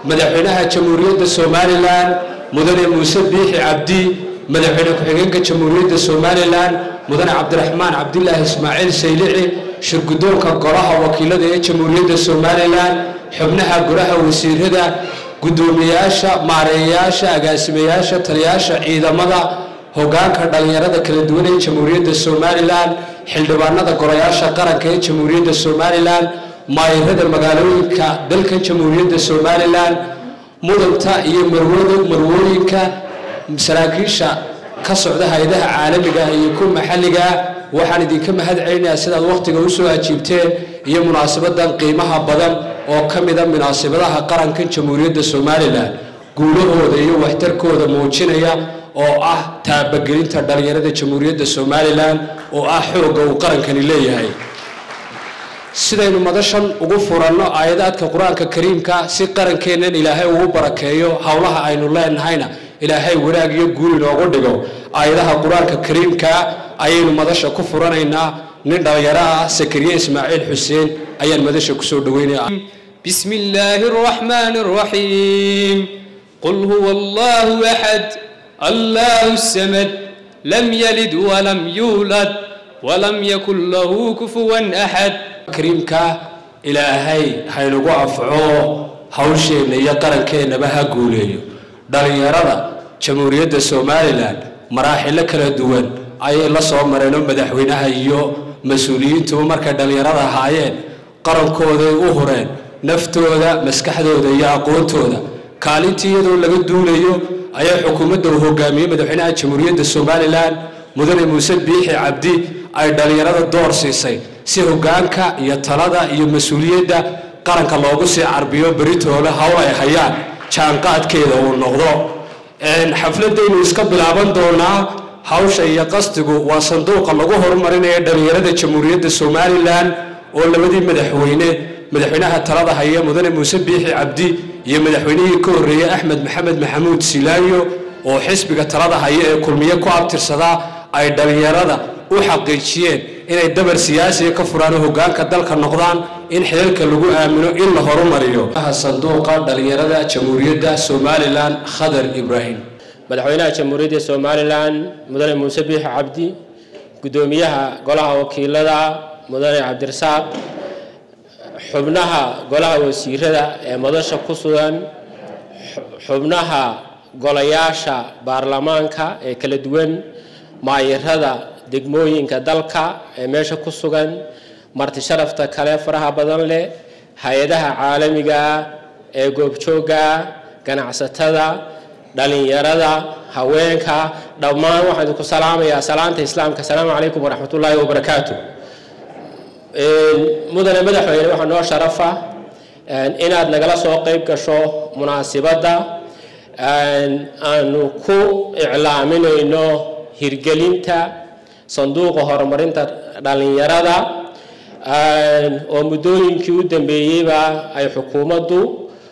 madaxweynaha jamhuuriyadda somalilan mudane muuse biixi cabdi madaxweyne ku-xigeenka jamhuuriyadda somalilan mudane cabdiraxmaan cabdilaahi ismaaciil saylici shirgudoonka golaha wakiilada ee jamhuuriyadda somalilan xubnaha golaha wasiirada guddoomiyayaasha maareeyayaasha agaasimayaasha taliyayaasha ciidamada hogaanka dhalinyarada kala duwan ee jamhuuriyadda somalilan xildhibaanada golayaasha qaranka ee jamhuuriyadda somalilan maayirada magaalooyinka dalka jamhuuriyadda somalilan mudanta iyo marwada marwooyinka saraakiisha ka socda hay-adaha caalamiga iyo kuwa maxalliga waxaan idinka mahad celinayaa sidaad wakhtiga usoo ajiibteen iyo munaasabadan qiimaha badan oo ka mida munaasabadaha qarankan jamhuuriyadda somalilan guulahooda iyo waxtarkooda muujinaya oo ah taabagelinta dhalinyarada jamhuuriyadda somalilan oo ah xoogga uu qarankani leeyahay sidaynu madashan ugu furanno aayadaadka qur-aanka kariimka si qarankeennan ilaahay ugu barakeeyo howlaha aynu leenahayna ilaahay wanaag iyo guul inoogu dhigo aayadaha qur-aanka kariimka ayaynu madasha ku furanaynaa nin dhalinyaro ah sakariye ismaaciil xuseen ayaan madasha kusoo dhaweynaya بسم الله الرحمن الرحيم قل هو الله أحد الله السمد لم يلد ولم يولد ولم يكن له كفوا أحد kariimka ilaahay haynagu afco hawsheenna iyo qarankeenaba ha guuleeyo dhalinyarada jamhuuriyadda somalilan maraaxilo kala duwan ayay la soo mareenoo madaxweynaha iyo mas-uuliyiintuba markay dhalinyarada ahaayeen qarankooday u hureen naftooda maskaxdooda iyo aqoontooda kaalintii iyadoo laga duulayo ayaa xukuumadda uu hogaamiyey madaxweynaha jamhuuriyadda somalilan mudane muuse biixi cabdi ay dhalinyarada door siisay si hogaanka iyo talada iyo mas-uuliyadda qaranka loogu sii carbiyo beritoole hawl ay hayaan jaanqaadkeeda uu noqdo xafladaynu iska bilaaban doonaa hawsha iyo qastigu waa sanduuqa lagu horumarinayo dhalinyarada jamhuuriyadda somalilan oo labadii madaxweyne madaxweynaha talada haya mudane muuse biixi cabdi iyo madaxweynihii ka horreeyey axmed maxamed maxamuud silaayo oo xisbiga talada haya ee kulmiye ku abtirsadaa ay dhalinyarada u xaqiijiyeen inay dabar siyaasiga ka furaan oo hogaanka dalka noqdaan in xilalka lagu aamino in la horumariyo sanduuqa dhalinyarada jamhuuriyadda somalilan khadar ibraahim madaxweynaha jamhuuriyadda somalilan mudane muuse biixi cabdi guddoomiyaha golaha wakiilada mudane cabdirasaaq xubnaha golaha wasiirada ee madasha ku sugan xubnaha golayaasha baarlamaanka ee kala duwan maayirada degmooyinka dalka ee meesha ku sugan marti sharafta kale faraha badan leh hay-adaha caalamiga ee goobjoogga ganacsatada dhalinyarada haweenka dhammaan waxaan idinku salaamayaa salaanta islaamka asalaamu calaykum waraxmatullaahi wabarakaatu mudane madaxweyne waxaa noo sharafa inaad nagala soo qeyb gasho munaasibadda aanu ku iclaaminayno hirgelinta sanduuqa horumarinta dhalinyarada oo muddooyinkii u dambeeyeyba ay xukuumaddu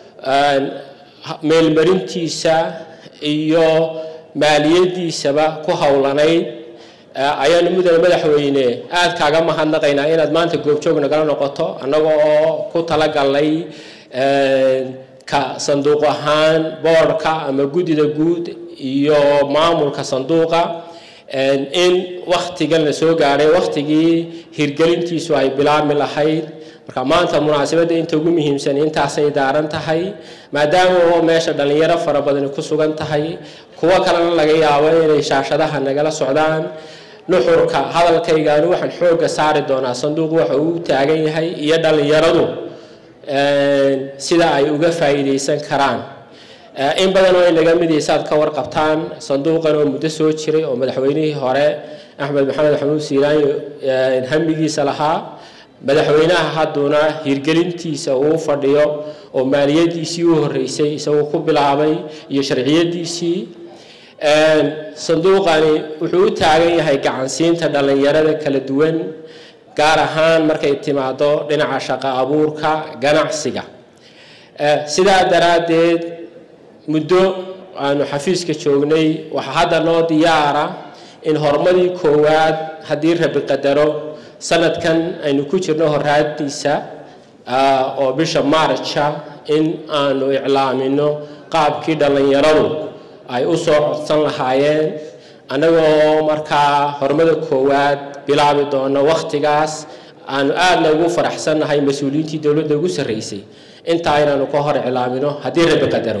meelmarintiisa iyo maaliyadiisaba ku howlanayd ayaanu mudane madaxweyne aada kaaga mahadnaqaynaa inaad maanta goobjoog nagala noqoto annaga oo ku talagalnay ka sanduuq ahaan boordhka ama guddida guud iyo maamulka sanduuqa in waktigan la soo gaadhay waktigii hirgelintiisu ay bilaabmi lahayd marka maanta munaasabadda inta ugu muhiimsan intaasay daaran tahay maadaama oo meesha dhalinyaro fara badani ku sugan tahay kuwo kalena laga yaabo inay shaashadaha nagala socdaan nuxurka hadalkaygaanu waxaan xoogga saari doonaa sanduuq waxa uu taagan yahay iyo dhalinyaradu sida ay uga faa'iidaysan karaan in badan oo inaga midaysaad ka warqabtaan sanduuqan oo muddo soo jiray oo madaxweynihii hore axmed maxamed maxamuud siiraanyo hamigiisa lahaa madaxweynaha hadduna hirgelintiisa uu fadhiyo oo maaliyadiisii u horreysay isagoo ku bilaabay iyo sharciyadiisii sanduuqani wuxuu u taagan yahay gacansiinta dhallinyarada kala duwan gaar ahaan markay timaado dhinaca shaqo abuurka ganacsiga sidaa daraaddeed muddo aanu xafiiska joognay waxaa hadda noo diyaara in horumadii koowaad haddii rabi qadaro sanadkan aynu ku jirno horaadiisa oo bisha maarja in aanu iclaamino qaabkii dhallinyaradu ay u soo codsan lahaayeen annagoo markaa horumada koowaad bilaabi doono wakhtigaas aanu aadna ugu faraxsannahay mas-uuliyiintii dowladda ugu sarreysay intaa inaanu ka hor iclaamino haddii rabbi qadaro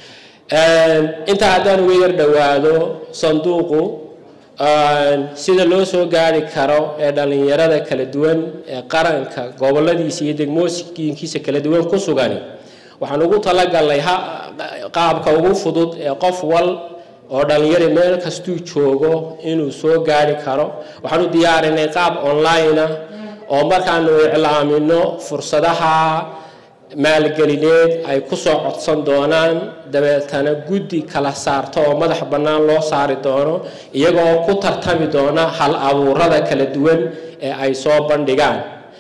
intaa haddaan uga yar dhowaado sanduuqu sida loo soo gaari karo ee dhallinyarada kala duwan ee qaranka goboladiisa iyo degmooyinkiisa kala duwan ku sugani waxaan ugu talagalnay qaabka ugu fudud ee qof wal oo dhallinyari meel kastuu joogo inuu soo gaari karo waxaan u diyaarinay qaab online ah oo markaanu iclaamino fursadaha maalgelineed ay ku soo codsan doonaan dabeetana guddi kala saarto oo madax bannaan loo saari doono iyagoo ku tartami doona hal abuurada kala duwan ee ay soo bandhigaan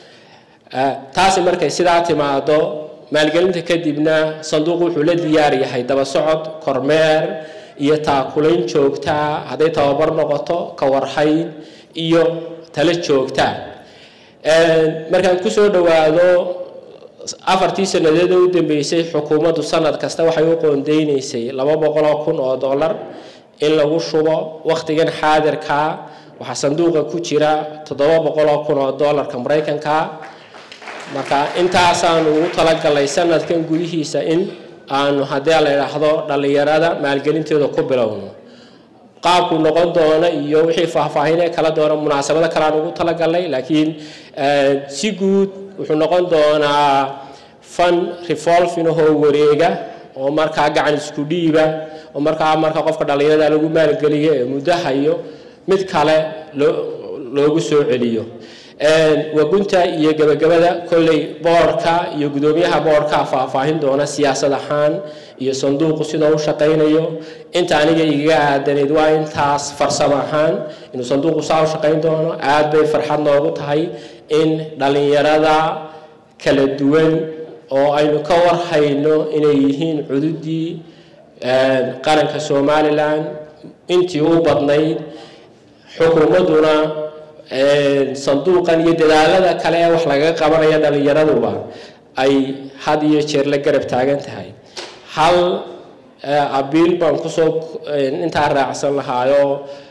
taasi markay sidaa timaado maalgelinta kadibna sanduuq wuxuu la diyaar yahay daba socod kormeer iyo taakulayn joogtaa hadday tababar noqoto ka warhayn iyo talo joogtaa markaan kusoo dhowaado afartii sanadeed oo u dambeysay xukuumaddu sanad kasta waxay u qoondeynaysay laba boqoloo kun oo dollar in lagu shubo wakhtigan xaadirkaa waxaa sanduuqa ku jira toddoba boqoloo kun oo dollarka maraykanka marka intaasaanu ugu talagalnay sanadkan gudihiisa in aanu haddii la idhaahdo dhallinyarada maalgelinteeda ku bilowno qaabku noqon doona iyo wixii faahfaahinee kala doona munaasabado kale aan ugu talagalnay laakiin si guud wuxuu noqon doonaa fan revolving oo wareega oo markaa gacan isku dhiiba oo markaa marka qofka dhallinyarada lagu maalgeliyo ee muddo hayo mid kale loogu soo celiyo wagunta iyo gabagabada kolley boorka iyo gudoomiyaha boorka faahfaahin doona siyaasad ahaan iyo sanduuqu sidoo u shaqaynayo inta aniga igaga aadanayd waa intaas farsamo ahaan inuu sanduuqu saa u shaqayn doono aad bay farxad noogu tahay in dhallinyarada kala duwan oo aynu ka warhayno inay yihiin cududii qaranka somalilan intii u badnayd xukuumadduna sanduuqan iyo dadaalada kale ee wax lagaga qabanaya dhallinyaraduba ay had iyo jeer la garab taagan tahay hal abiil baan kusoo intaa raacsan lahaayo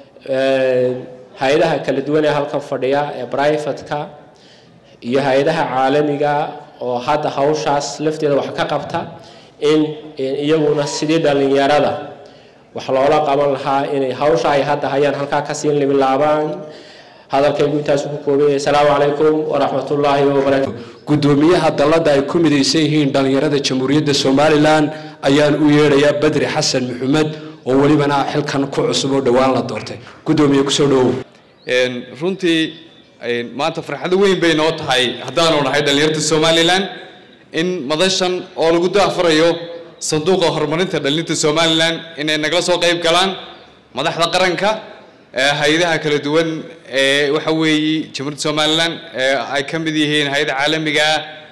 hay-adaha kala duwan ee halkan fadhiya ee brivatka iyo hay-adaha caalamiga oo hadda hawshaas lafteeda wax ka qabta in iyaguna sidii dhallinyarada wax loola qaban lahaa inay hawsha ay hadda hayaan halkaa kasii libilaabaan hadalkaygu intaasu ku koobaya asalaamu calaykum waraxmatullaahi wabarakaatu gudoomiyaha dalladda ay ku midaysan yihiin dhallinyarada jamhuuriyadda somalilan ayaan u yeedhayaa badri xasan maxamed oo welibana xilkan ku cusub oo dhowaan la doortay gudoomiye kusoo dhawow runtii maanta farxado weyn bay noo tahay haddaanu nahay dhallinyarta somalilan in madashan oo lagu daafurayo sanduuqa horumarinta dhallinyarta somalilan inay nagala soo qayb galaan madaxda qaranka hay-adaha kala duwan ee waxa weeye jamhuuriyadda somalilan ay ka mid yihiin hay-ada caalamiga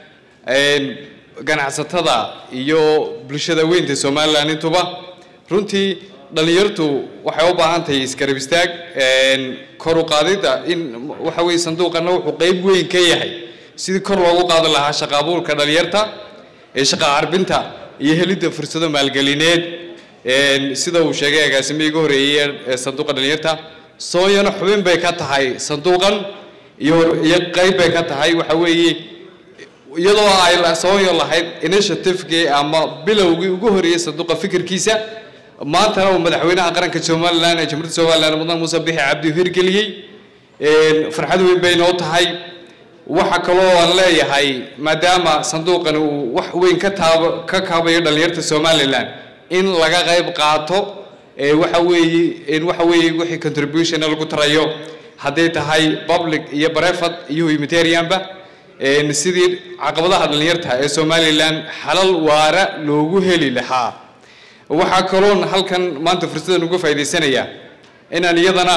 ganacsatada iyo bulshada weynta somalilan intuba runtii dhallinyartu waxay u baahan tahay isgarab istaag kor u qaadida in waxa weeye sanduuqana wuxuu qeyb weyn ka yahay sidii kor loogu qaadi lahaa shaqa abuurka dhallinyarta ee shaqa carbinta iyo helidda fursado maalgelineed sida uu sheegay agaasimihii ugu horeeyey ee sanduuqa dhallinyarta sooyana xubin bay ka tahay sanduuqan iyo iyo qayb bay ka tahay waxa weeye iyadoo ay sooyo lahayd initiativekii ama bilowgii ugu horeeyey sanduuqa fikirkiisa maantana uu madaxweynaha qaranka somalilan ee jamhuuriyadda somalilan mudan muuse bixi cabdi hirgeliyey farxad weyn bay noo tahay waxa kaloo aan leeyahay maadaama sanduuqani uu wax weyn ka taab ka kaabayo dhallinyarta somalilan in laga qayb qaato waxa weeye waxa weeye wixii contribution lagu tarayo hadday tahay public iyo brevat iyo humanitarianba sidii caqabadaha dhallinyarta ee somalilan xalal waara loogu heli lahaa waxaa kaloon halkan maanta fursadan uga faa'iidaysanaya inaan iyadana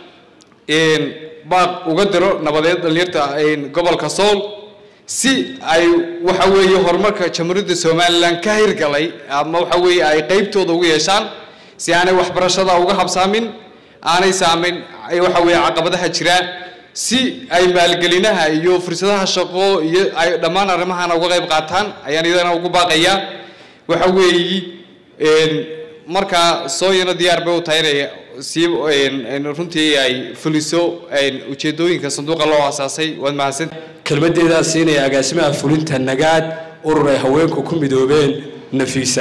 baaq uga diro nabadeed dhallinyarta gobolka sool si ay waxa weeye horumarka jamhuuriyadda somalilan ka hirgalay ama waxa weeye ay qeybtooda ugu yeeshaan si aanay waxbarashada uga habsaamin aanay saamin waxa weeye caqabadaha jira si ay maalgelinaha iyo fursadaha shaqo iyo ay dhammaan arrimahana uga qayb qaataan ayaan iyadana ugu baaqayaa waxa weeyi markaa sooyana diyaar bay u tahay inay sii runtii ay fuliso ujeedooyinka sanduuqa loo asaasay waad mahadsan kelmaddeedaa siinaya agaasimaha fulinta nagaad urur ay haweenku ku midoobeen nafiisa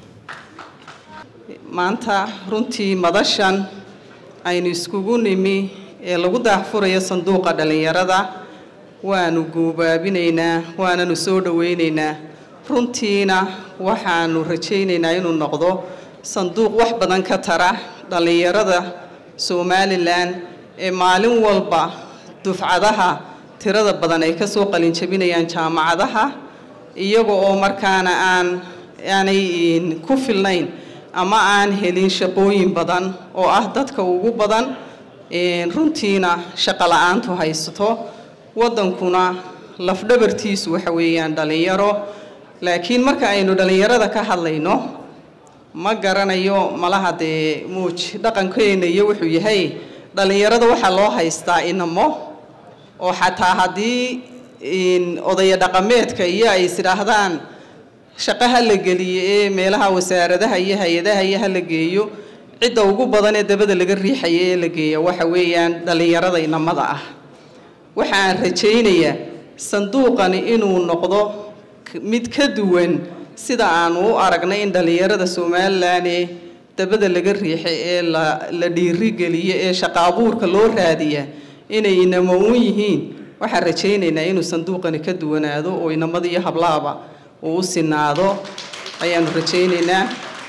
maanta runtii madashan aynu iskugu nimi ee lagu daahfurayo sanduuqa dhallinyarada waanu guubaabinaynaa waananu soo dhowaynaynaa runtiina waxaanu rajaynaynaa inuu noqdo sanduuq wax badan ka tara dhallinyarada somalilan ee maalin walba dufcadaha tirada badan ay kasoo qalinjabinayaan jaamacadaha iyaga oo markaana aan aanay ku filnayn ama aan helin shaqooyin badan oo ah dadka ugu badan runtiina shaqo la-aantu haysato waddankuna lafdhabartiisu waxa weeyaan dhallinyaro laakiin marka aynu dhallinyarada ka hadlayno ma garanayo malaha dee muuj dhaqankeena iyo wuxuu yahay dhallinyarada waxaa loo haystaa inamo oo xataa haddii odaya dhaqameedka iyo ay isidhaahdaan shaqo ha la geliyo ee meelaha wasaaradaha iyo hay-adaha iyo ha la geeyo cidda ugu badan ee dabada laga riixaya ee la geeya waxa weeyaan dhallinyarada inamada ah waxaan rajaynayaa sanduuqani inuu noqdo mid ka duwan sida aanu u aragnay in dhallinyarada somalilan ee dabada laga riixay ee la dhiirigeliyo ee shaqo abuurka loo raadiya inay inamo un yihiin waxaan rajaynaynaa inuu sanduuqani ka duwanaado oo inamada iyo hablaaba uu u sinaado ayaanu rajaynaynaa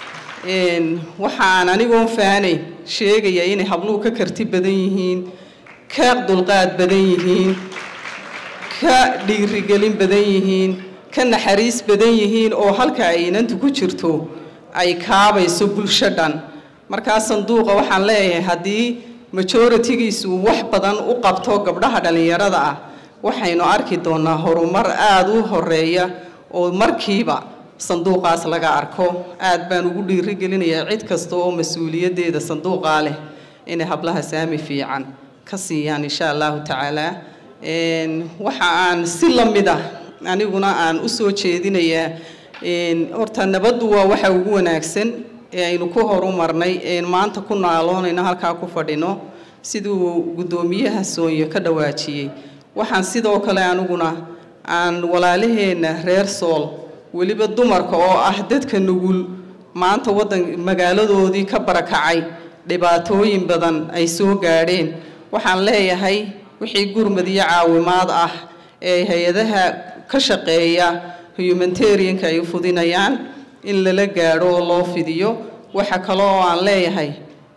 waxaan anigoon faanayn sheegaya inay habluhu ka karti badan yihiin ka dulqaad badan yihiin ka dhiirigelin badan yihiin ka naxariis badan yihiin oo halka ay inantu ku jirto ay kaabayso bulsho dhan markaa sanduuqa waxaan leeyahay haddii majoritigiisu wax badan u qabto gabdhaha dhallinyarada ah waxaynu arki doonaa horumar aada u horeeya oo markiiba sanduuqaas laga arko aad baan ugu dhiirigelinayaa cid kasta oo mas-uuliyaddeeda sanduuqaa leh inay hablaha saami fiican ka siiyaan insha allahu tacaala waxa aan si la mid ah aniguna aan u soo jeedinayaa horta nabaddu waa waxa ugu wanaagsan ee aynu ku horumarnay een maanta ku naaloonayno halkaa ku fadhino siduu guddoomiyaha soonyo ka dhawaajiyey waxaan sidoo kale aniguna aan walaalaheenna reer sool weliba dumarka oo ah dadka nugul maanta waddan magaaladoodii ka barakacay dhibaatooyin badan ay soo gaadheen waxaan leeyahay wixii gurmad iyo caawimaad ah ee hay-adaha ka shaqeeya humanitarianka ay fudinayaan in lala gaadho oo loo fidiyo waxa kale oo aan leeyahay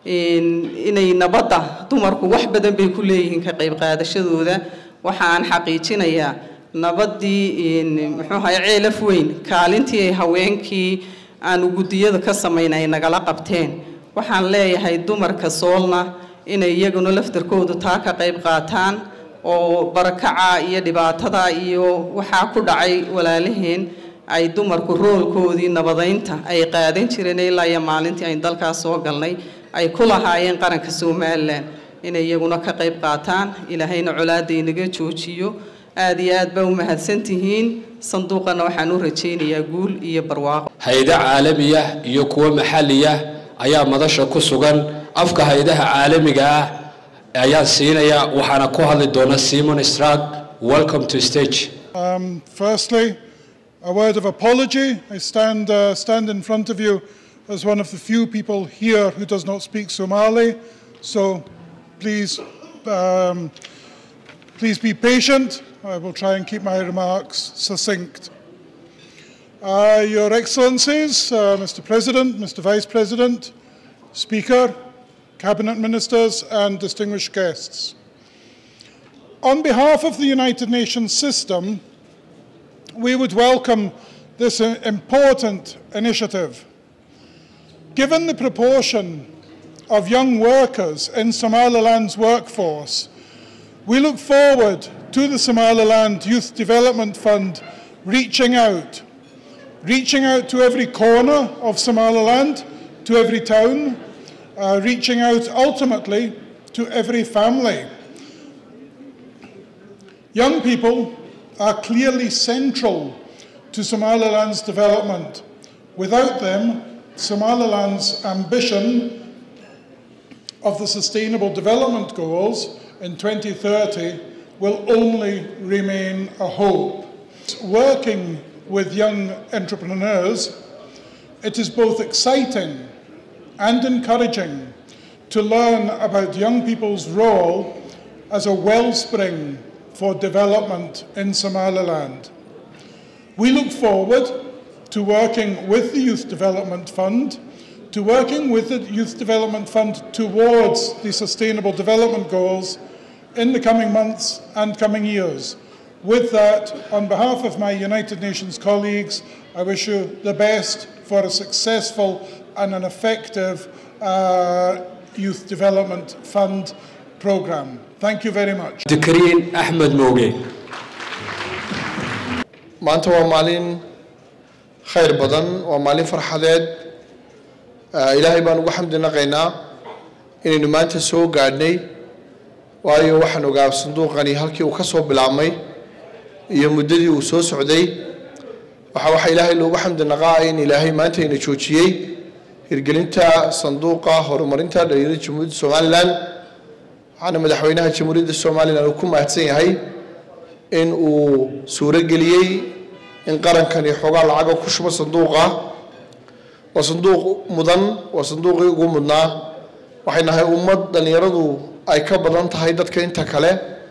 inay nabadda dumarku wax badan bay ku leeyihiin ka qayb qaadashadooda waxa aan xaqiijinayaa nabaddii muxuu ahay ceelaf weyn kaalintii ay haweenkii aanu guddiyada ka samayn ay nagala qabteen waxaan leeyahay dumarka soolna inay iyaguna laftarkoodu taa ka qayb qaataan oo barakaca iyo dhibaatada iyo waxaa ku dhacay walaalaheen ay dumarku roolkoodii nabadaynta ay qaadan jireen ilaa iyo maalintii aynu dalkaas soo galnay ay ku lahaayeen qaranka somalilan inay iyaguna ka qayb qaataan ilaahayna colaada inaga joojiyo aada iyo aad baa u mahadsantihiin sanduuqana waxaan u rajaynayaa guul iyo barwaaqo hay-ado caalamiya iyo kuwo maxalliya ayaa madasha ku sugan afka hay-adaha caalamiga ah ayaan siinaya waxaana ku hadli doona simon strag welcome to stage Um, firstly, a word of apology. I stand, uh, stand in front of you as one of the few people here who does not speak Somali. So please, um, please be patient. I will try and keep my remarks succinct. Uh, Your Excellencies, uh, Mr. President, Mr. Vice President, Speaker, Cabinet Ministers, and distinguished guests. On behalf of the United Nations system, we would welcome this uh, important initiative. Given the proportion of young workers in Somaliland's workforce, we look forward to the Somaliland Youth Development Fund reaching out, reaching out to every corner of Somaliland, to every town, uh, reaching out ultimately to every family. Young people are clearly central to Somaliland's development. Without them, Somaliland's ambition of the Sustainable Development Goals in 2030 will only remain a hope. Working with young entrepreneurs, it is both exciting and encouraging to learn about young people's role as a wellspring for development in Somaliland. We look forward to working with the Youth Development Fund, to working with the Youth Development Fund towards the Sustainable Development Goals in the coming months and coming years. With that, on behalf of my United Nations colleagues, I wish you the best for a successful and an effective uh, Youth Development Fund programme. Thank you very much. دكرين أحمد موجي maanta waa maalin khayr badan waa maalin farxadeed Ah, ilaahay baan ugu xamdi naqaynaa inaynu maanta soo gaadhnay waayo waxaan ogaa sanduuqani halkii uu ka soo bilaabmay iyo muddadii uu soo socday waxa waxaa ilaahay loogu xamdi naqaa in ilaahay maanta ina joojiyey hirgelinta sanduuqa horumarinta dhalinyarada jamhuuriyadda somalilan waxaana madaxweynaha jamhuuriyadda somalilan uu ku mahadsan yahay in uu suurageliyey in qarankani xoogaa lacaga ku shubo sanduuqa waa sanduuq mudan waa sanduuqii ugu mudnaa waxay nahay ummad dhallinyaradu ay ka badan tahay dadka inta kale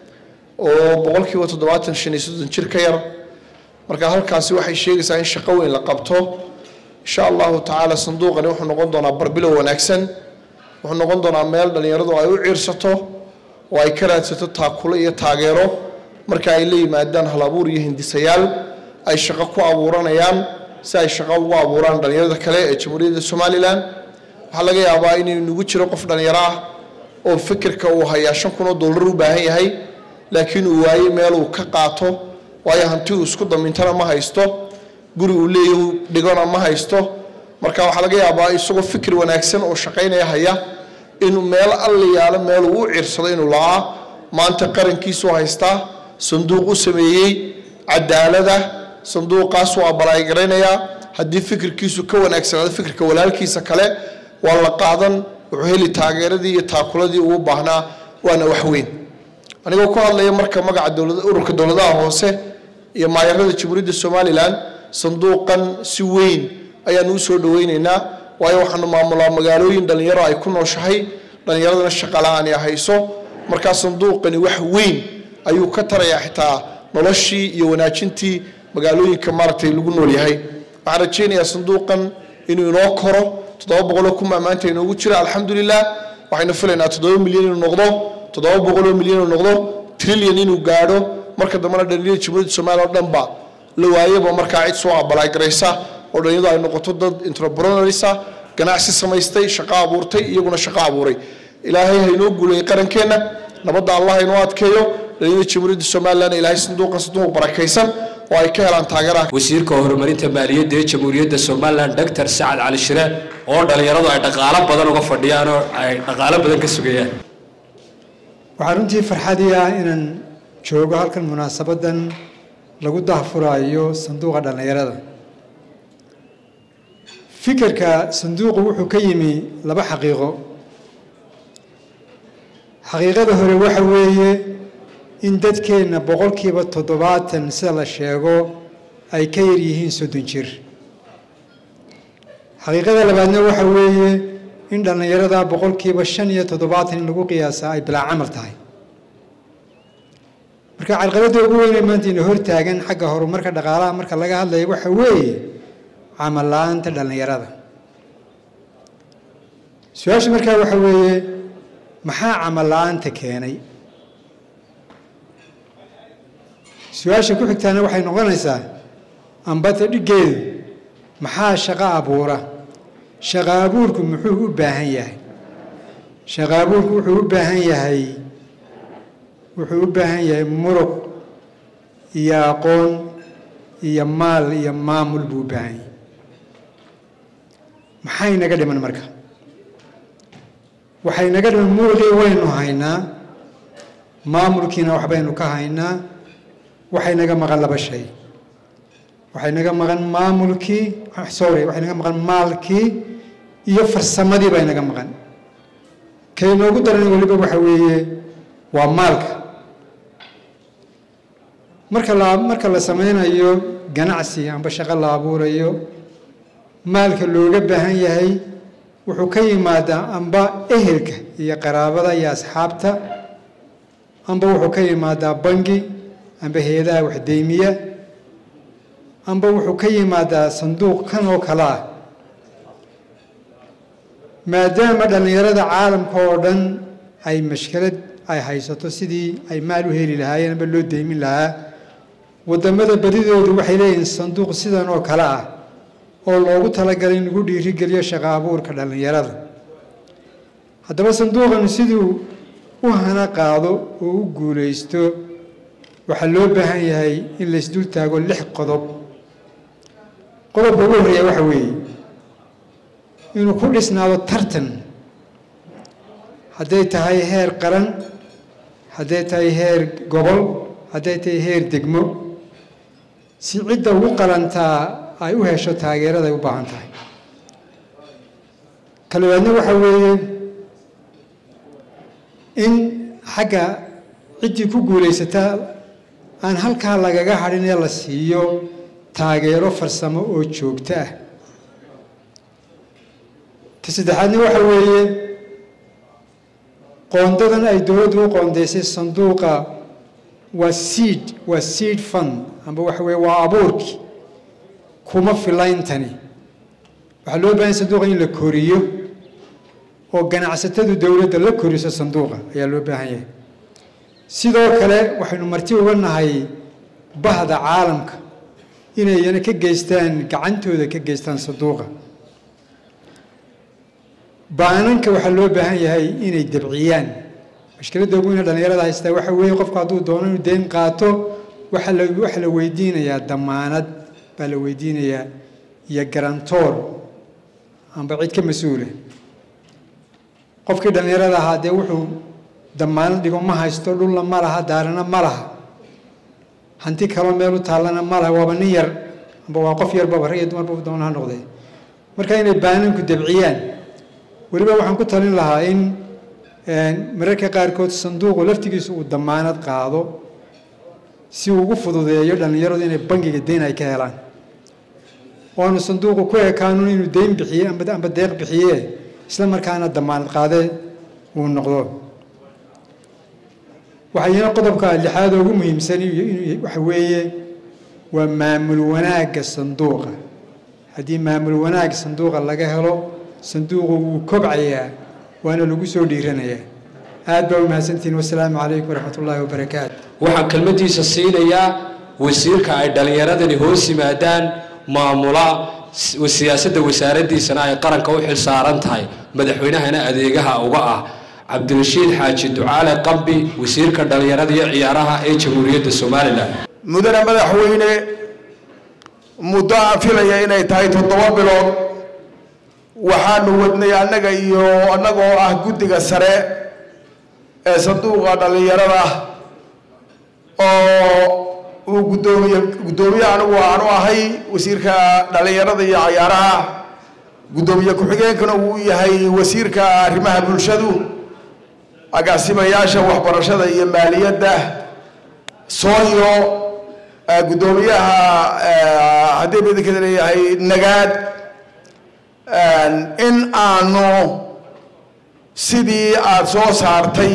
oo boqolkiiba toddobaatan shan iyo soddon jir ka yar marka halkaasi waxay sheegaysaa in shaqo weyn la qabto insha allahu tacaala sanduuqani wuxuu noqon doonaa barbilow wanaagsan wuxuu noqon doonaa meel dhallinyaradu ay u ciirsato oo ay ka raadsato taakulo iyo taageero marka ay la yimaadaan halabuur iyo hindisayaal ay shaqo ku abuuranayaan si ay shaqo ugu abuuraan dhallinyarada kale ee jamhuuriyadda somalilan waxaa laga yaabaa inuu nagu jiro qof dhallinyaro ah oo fikirka uu hayaa shan kun oo dollar u baahan yahay laakiin uu waayey meel uu ka qaato waayo hanti uu isku damintana ma haysto guri uu leeyahu dhigona ma haysto marka waxaa laga yaabaa isagoo fikir wanaagsan oo shaqaynaya haya inuu meel alla yaalo meel uu u ciirsado inuu la'aa maanta qarankiisu haystaa sanduuq u sameeyey cadaalada sanduuqaasuu abalaaygaraynayaa haddii fikirkiisu ka wanaagsanaado fikirka walaalkiisa kale waa la qaadan wuxuu heli taageeradii iyo taakuladii ugu baahnaa waana wax weyn anigoo ku hadlaya marka magaca dowlada ururka dowladaha hoose iyo maayarada jamhuuriyadda somalilan sanduuqan si weyn ayaanu usoo dhaweyneynaa waayo waxaanu maamulaa magaalooyin dhallinyaro ay ku nooshahay dhallinyaradana shaqala-aan ay hayso markaa sanduuqani wax weyn ayuu ka tarayaa xitaa noloshii iyo wanaajintii magaalooyinka maaragtay lagu nool yahay waxaan rajaynayaa sanduuqan inuu inoo koro toddoba boqoloo kuma maanta inoogu jira alxamdulilah waxaynu filaynaa toddoba milyan inuu noqdo toddoba boqoloo milyan inuu noqdo trillion inuu gaadho marka dambena dhalinyarada jamhuuriyadda soomaaliya oo dhanba la waayaba markaa cid soo abalaagaraysa oo dhalinyaradu ay noqoto dad entrepreneursa ganacsi samaystay shaqo abuurtay iyaguna shaqo abuuray ilaahay haynoo guuleeyey qarankeenna nabadda allah haynoo adkeeyo dhalinyarada jamhuuriyadda somalilan ilaahay sanduuqa sanduuq barakaysan oo ay ka helaan taageeraha wasiirka horumarinta maaliyadda ee jamhuuriyadda somalilan doctor sacad cali shire oo dhallinyaradu ay dhaqaalo badan uga fadhiyaan oo ay dhaqaalo badan ka sugayaan waxaa runtii farxadii ah inaan joogo halkan munaasabadan lagu dahfuraayo sanduuqa dhallinyarada fikirka sanduuqu wuxuu ka yimi laba xaqiiqo xaqiiqada hore waxa weeye in dadkeenna boqolkiiba toddobaatan sida la sheego ay ka yar yihiin soddon jir xaqiiqada labaadna waxa weeye in dhallinyarada boqolkiiba shan iyo toddobaatan in lagu qiyaasa ay bilaa camal tahay marka carqaladda ugu weyn ee maanta ina hortaagan xagga horumarka dhaqaalaha marka laga hadlayo waxa weeye camal la-aanta dhallinyarada su-aasha markaa waxa weeye maxaa camal la-aanta keenay su-aasha ku xigtaana waxay noqonaysaa ambata dhiggeedu maxaa shaqo abuura shaqo abuurku muxuu u baahan yahay shaqo abuurku wuxuu u baahan yahay wuxuu u baahan yahay muruq iyo aqoon iyo maal iyo maamul buu u baahan yahay maxay naga dhiman marka waxay naga dhiman muruqii waynu haynaa maamulkiina waxbaynu ka haynaa waxay naga maqan laba shay waxay naga maqan maamulkii sorry waxay naga maqan maalkii iyo farsamadii bay naga maqan kay noogu daran weliba waxa weeye waa maalka marka la marka la sameynayo ganacsi amba shaqo la abuurayo maalka looga baahan yahay wuxuu ka yimaadaa amba ehelka iyo qaraabada iyo asxaabta amba wuxuu ka yimaadaa bangi amba hay-adaha waxdeymiya amba wuxuu ka yimaadaa sanduuq kan oo kale ah maadaama dhallinyarada caalamka oo dhan ay mashkalad ay haysato sidii ay maal u heli lahaayeen amba loo deymin lahaa waddamada badidoodu waxay leeyihiin sanduuq sidan oo kale ah oo loogu talagalay in lagu dhiirigeliyo shaqo abuurka dhallinyarada haddaba sanduuqan siduu u hana qaado oo u guulaysto waxaa loo baahan yahay in laysdul taago lix qodob qodobka ugu horreeya waxa weeye inuu ku dhisnaado tartan hadday tahay heer qaran hadday tahay heer gobol hadday tahay heer degmo si cidda ugu qalantaa ay u hesho taageerada ay u baahan tahay kalabaadna waxa weeye in xagga ciddii ku guulaysataa aan halkaa lagaga hadhin ee la siiyo taageero farsamo oo joogto ah ta saddexaadna waxa weeye qoondadan ay dowladdu u qoondaysay sanduuqa waa seed waa seed fund amba waxa weeye waa abuurkii kuma filayntani waxaa loo baahanya sanduuqa in la koriyo oo ganacsatadu dowladda la koriso sanduuqa ayaa loo baahan yahay sidoo kale waxaynu marti uga nahay bahda caalamka inayna ka geystaan gacantooda ka geystaan sanduuqa baananka waxaa loo baahan yahay inay dabciyaan mashkiladda ugu weyne dhallinyarada haystaa waxa weeye qofku hadduu doono inuu deyn qaato waxaa la waxaa la weydiinayaa damaanad baa la weydiinayaa iyo garantoor amba cid ka mas-uula qofkii dhallinyarada ahaa dee wuxuu damaanad dhigo ma haysto dhulna ma laha daarana ma laha hanti kaloo meel u taallana ma laha waaba nin yar amba waa qof yarbaba rag iyo dumarba doona ha noqdee marka inay baananku dabciyaan weliba waxaan ku talin lahaa in mararka qaarkood sanduuqu laftigiisu uu damaanad qaado si uu ugu fududeeyo dhallinyaradu inay bangiga deyn ay ka helaan waanu sanduuqu ku ekaanun inuu deyn bixiye amba deeq bixiye isla markaana damaanad qaade uu noqdo waxayna qodobka lixaad ugu muhiimsan waxa weeye waa maamul wanaagga sanduuqa haddii maamul wanaag sanduuqa laga helo sanduuqu wuu kobcayaa waana lagu soo dhiiranayaa aad baa umahadsantihiin wasalaamu calaykum waraxmat ullaahi wabarakaatu waxaan kelmadiisa siinayaa wasiirka ay dhallinyaradani hoos yimaadaan maamula siyaasadda wasaaraddiisana ay qaranka u xil saaran tahay madaxweynahana adeegaha uga ah cabdirashiid xaaji ducaale qambi wasiirka dhallinyarada iyo ciyaaraha ee jamhuuriyadda somalilan mudane madaxweyne muddo aan filaya inay tahay toddoba bilood waxaanu wadnay annaga iyo annagoo ah guddiga sare ee sanduuqa dhallinyarada oo uu guddoomiye guddoomiye anigu aanu ahay wasiirka dhallinyarada iyo cayaaraha guddoomiye ku-xigeenkana uu yahay wasiirka arrimaha bulshadu agaasimayaasha waxbarashada iyo maaliyadda soonyo guddoomiyaha haddii midinkeeda leeyahay nagaad in aanu sidii aada soo saartay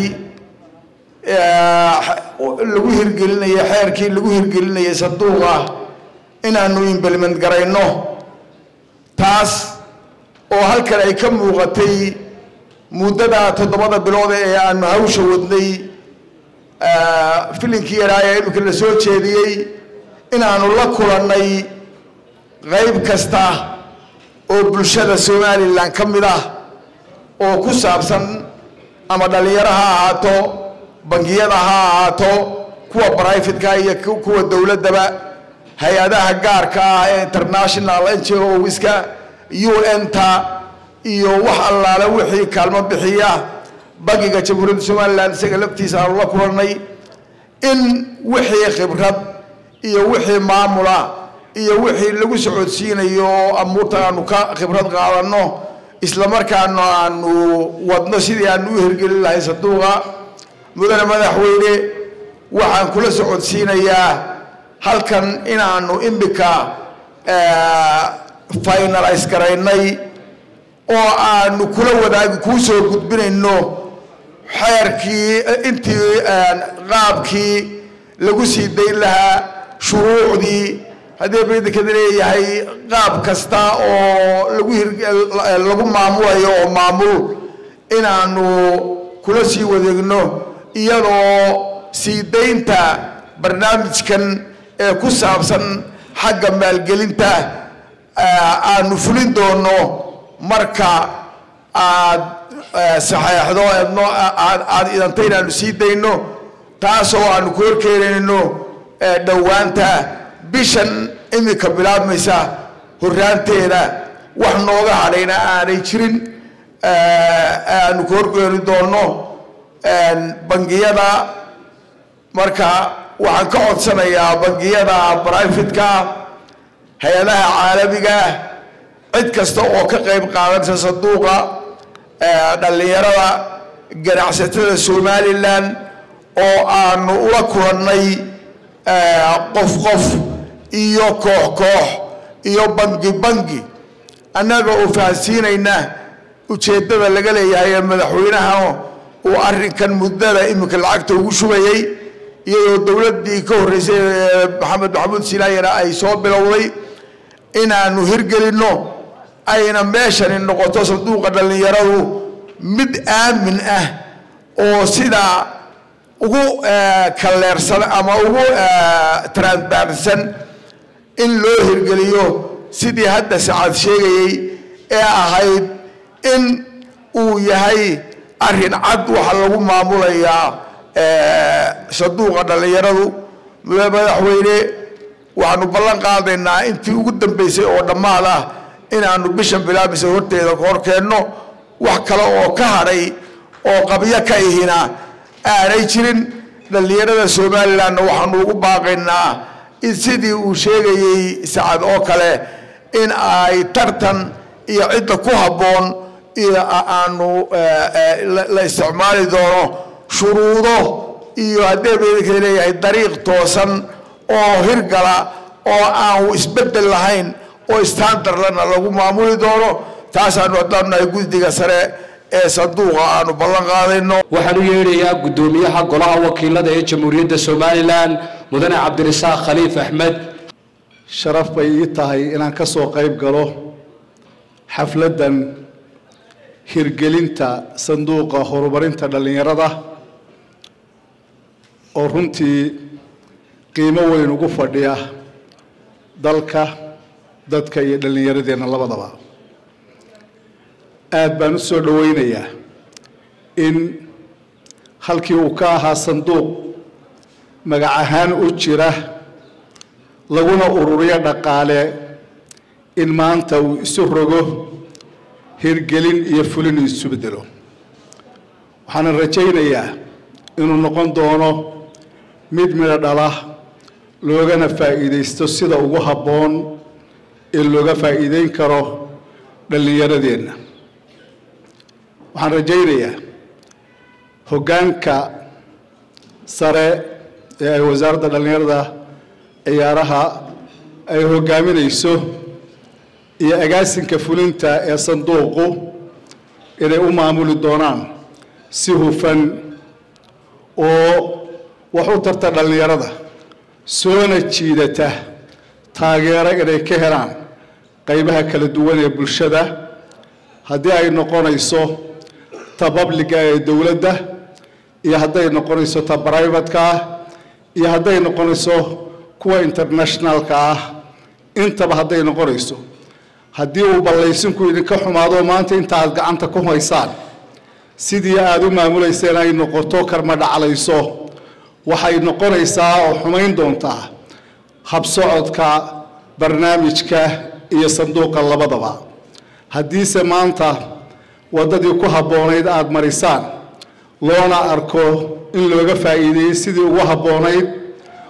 lagu hirgelinayay xeerkii lagu hirgelinayay sanduuqa inaanu implement garayno taas oo halkan ay ka muuqatay muddada toddobada bilood ee aanu hawsha wadnay filinkii yaraa ee imika la soo jeediyey inaanu la kulannay qayb kasta oo bulshada somalilan ka mid ah oo ku saabsan ama dhallinyaro ha ahaato bangiyada ha ahaato kuwa brifatka iyo kuwa dowladdaba hay-adaha gaarka ah ee international ngowiska u n ta iyo wax allaale wixii kaalmo bixiya bangiga jamhuuriyadda somalilan isaga laftiisa aanu la kulannay in wixii khibrad iyo wixii maamula iyo wixii lagu socodsiinayo oo amuurta aanu ka khibrad qaadanno islamarkaana aanu wadno sidii aanu u hirgelin lahay sanduuqa mudane madaxweyne waxaan kula socodsiinayaa halkan inaanu imika finalize garaynay oo aanu kula wadaagi kuu soo gudbinayno xeerkii intii qaabkii lagu sii dayn lahaa shuruucdii haddii baydakada leeyahay qaab kasta oo lagu hir lagu maamulayo oo maamul inaanu kula sii wadeegno iyadoo sii daynta barnaamijkan ee ku saabsan xagga maalgelinta aanu fulin doono marka aad saxeexdo eedno aad idanta inaanu sii dayno taasoo aanu ku horkeenayno dhowaanta bishan imika bilaabmaysa horaanteeda wax nooga hadhayna aanay jirin aanu ku horkeeni doono bangiyada marka waxaan ka codsanayaa bangiyada brifatka hay-adaha caalamiga cid kasta oo ka qayb qaadanaysa sanduuqa dhallinyarada ganacsatada somalilan oo aanu ula kulannay qof qof iyo koox koox iyo bangi bangi annaga oo fahansiinayna ujeeddada laga leeyahay ee madaxweynaha uu arrinkan muddada iminka lacagta ugu shubayay iyadoo dowladdii ka horreysay maxamed maxamuud silaayana ay soo bilowday inaanu hirgelinno ayna meeshani noqoto sanduuqa dhallinyaradu mid aamin ah oo sidaa ugu kalleersan ama ugu transparentsan in loo hirgeliyo sidii hadda sacaad sheegayey ee ahayd in uu yahay arrin cad waxa lagu maamulayaa sanduuqa dhallinyaradu madaxweyne waxaanu ballan qaadaynaa intii ugu dambeysay oo dhammaad ah inaanu bishan bilaabaysa horteeda hor keenno wax kale oo ka hadhay oo qabyo ka ihina aanay jirin dhallinyarada somalilandna waxaanu ugu baaqaynaa in sidii uu sheegayey sacad oo kale in ay tartan iyo cidda ku habboon iyo aanu la isticmaali doono shuruudo iyo haddee baydinka leeyahay dariiq toosan oo hirgala oo aan isbeddel lahayn oo standardlana lagu maamuli doono taasaanu haddaanu nahay guddiga sare ee sanduuqa aanu ballan qaadayno waxaan u yeedhayaa guddoomiyaha golaha wakiilada ee jamhuuriyadda somalilan mudane cabdirasaaq khaliif axmed sharaf bay ii tahay inaan ka soo qayb galo xafladdan hirgelinta sanduuqa horumarinta dhallinyarada oo runtii qiimo weyn ugu fadhiya dalka dadka iyo dhallinyaradeenna labadaba aad baan u soo dhowaynayaa in halkii uu ka ahaa sanduuq magac ahaan u jira laguna ururiyo dhaqaale in maanta uu isu rogo hirgelin iyo fulin isu bedelo waxaana rajaynayaa inuu noqon doono mid midho dhala loogana faa'iidaysto sida ugu habboon ee looga faa'iideyn karo dhallinyaradeenna waxaan rajaynayaa hoggaanka sare ee ay wasaaradda dhallinyarada ciyaaraha ay hoggaaminayso iyo agaasinka fulinta ee sanduuqu inay u maamuli doonaan si hufan oo wax u tarta dhallinyarada soona jiidata taageero inay ka helaan qaybaha kala duwan ee bulshada haddii ay noqonayso ta babliga ee dowladda iyo hadday noqonayso ta brivatka ah iyo hadday noqonayso kuwa internationalka ah intaba hadday noqonayso haddii uu ballaysinku idinka xumaado maanta inta aad gacanta ku haysaan sidii aada u maamulayseen ay noqoto karma dhaclayso waxay noqonaysaa oo xumayn doontaa habsocodka barnaamijka iyo sanduuqa labadaba haddiise maanta waddadii ku habboonayd aada marisaan loona arko in looga faa'iideeyey sidii ugu habboonayd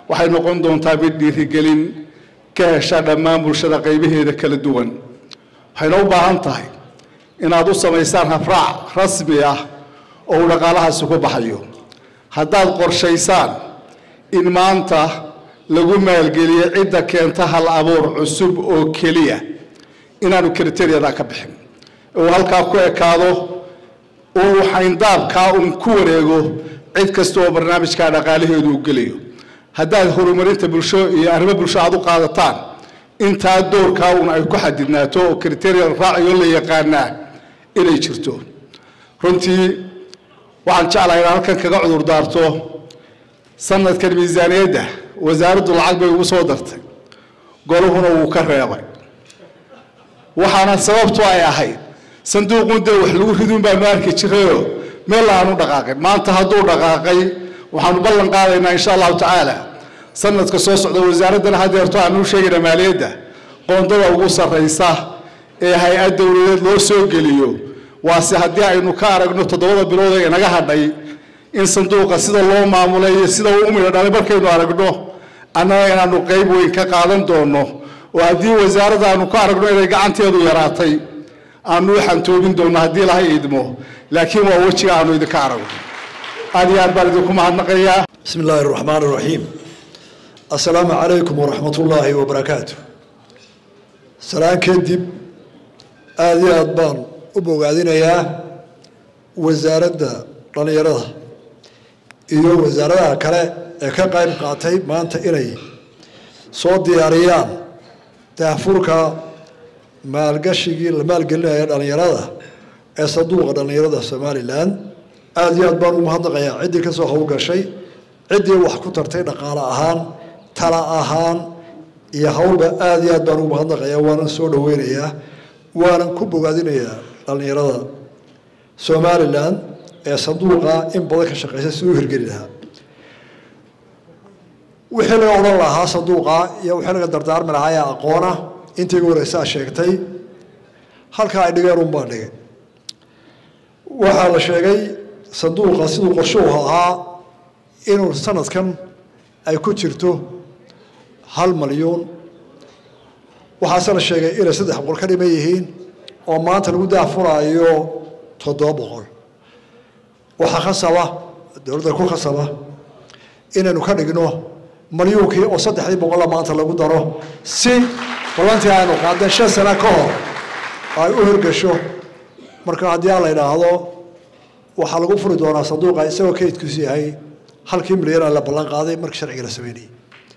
waxay noqon doontaa mid dhiirigelin ka hesha dhammaan bulshada qaybaheeda kala duwan waxayna u baahan tahay inaad u samaysaan habraac rasmi ah oo uu dhaqaalahaasi ku baxayo haddaad qorshaysaan in maanta lagu maalgeliyo cidda keenta hal abuur cusub oo keliya inaanu kriteriyada ka bixin uu halkaa ku ekaado uu xayndaabkaa uun ku wareego cid kasta oo barnaamijkaa dhaqaalaheedu u gelayo haddaad horumarinta bulsho iyo arrimo bulsho aad u qaadataan intaa doorkaa uun ay ku xadidnaato oo kriteriyada raaciyo la yaqaanaa inay jirto runtii waxaan jeclahay inaan halkan kaga cudur daarto sanadkan miisaaniyadda wasaaraddu lacag bay ugu soo dartay goluhuna wuu ka reebay waxaana sababtu ay ahayd sanduuqun dee wax lagu ridun baanu arki jirayoo meel aanu dhaqaaqin maanta hadduu dhaqaaqay waxaanu ballan qaadaynaa insha allahu tacaala sanadka soo socda wasaaraddana hadeerto aanu sheegayna maaliyadda qoondada ugu sarraysa ee hay-ad dowladeed loo soo geliyo waase haddii aynu ka aragno toddobada bilood ee inaga hadhay in sanduuqa sida loo maamulay iyo sida uu u midho dhalay markaynu aragno annaga inaanu qayb weyn ka qaadan doono oo haddii wasaaradda aanu ka aragno inay gacanteedu yaraatay aanu u xantoobin doono haddii laha idmo laakiin waa wejiga aanu idinka aragno aad iyo aad baan idinku mahadnaqayaa بسم الله الرحمن الرحيم السلام عليكم ورحمة الله وبركاته سلام كدب آدي أدبان أبو قاعدين يا وزارة dhalinyarada iyo wasaaradaha kale ee ka qayb qaatay maanta inay soo diyaariyaan daahfurka maalgashigii la maalgelinaya dhalinyarada ee sanduuqa dhalinyarada somalilan aada iyo aad baan ugu mahadnaqayaa ciddii kasoo howlgashay ciddii wax ku tartay dhaqaale ahaan tala ahaan iyo howlba aada iyo aad baan ugu mahadnaqayaa waanan soo dhaweynayaa waanan ku bogaadinayaa dhalinyarada somalilan ee sanduuqa in badan ka shaqeysa si u hirgeli lahaa wixii laga odhan lahaa sanduuqa iyo wixii laga dardaarmi lahaa ee aqoona intii iga horeysaa sheegtay halkaa ay dhigeen unbaa dhigay waxaa la sheegay sanduuqa siduu qorshuhu ahaa inuu sanadkan ay ku jirto hal malyuun waxaase la sheegay inay saddex boqol ka dhiman yihiin oo maanta lagu daafuraayo toddoba boqol waxaa khasaba dowladda ku khasaba inaynu ka dhigno malyuunkii oo saddexdii boqolla maanta lagu daro si ballantii aynu qaadeen shan sano ka hor ay u hirgasho marka haddii aan la idhaahdo waxaa lagu furi doonaa sanduuqa isagoo kaydkiisu yahay halkii milyan la ballan qaaday markii sharciga la sameynayay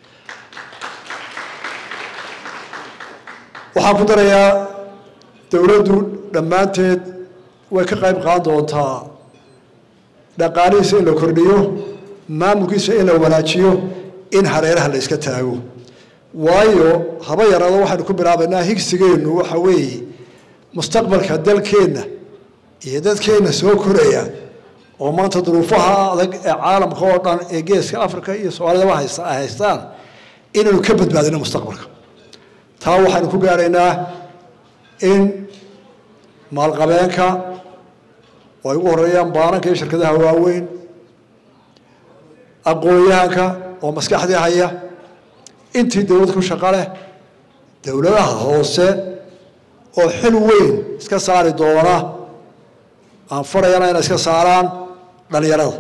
waxaan ku darayaa dowladdu dhammaanteed way ka qayb qaadan doontaa dhaqaalihiisa in la kordhiyo maamulkiisa in la wanaajiyo in hareeraha la iska taago waayo haba yaraado waxaynu ku bilaabaynaa higsigeennu waxa weeye mustaqbalka dalkeenna iyo dadkeenna soo koraya oo maanta duruufaha adag ee caalamka oo dhan ee geeska africa iyo soomaalidaba haysta ay haystaan inaynu ka badbaadino mustaqbalka taa waxaynu ku gaaraynaa in maalqabeenka oo ay ugu horeeyaan baananka iyo shirkadaha waaweyn aqoon-yahanka oo maskaxdii haya intii dowlad ku shaqo leh dowladaha hoose oo xil weyn iska saari doona aan farayana inay iska saaraan dhalinyarada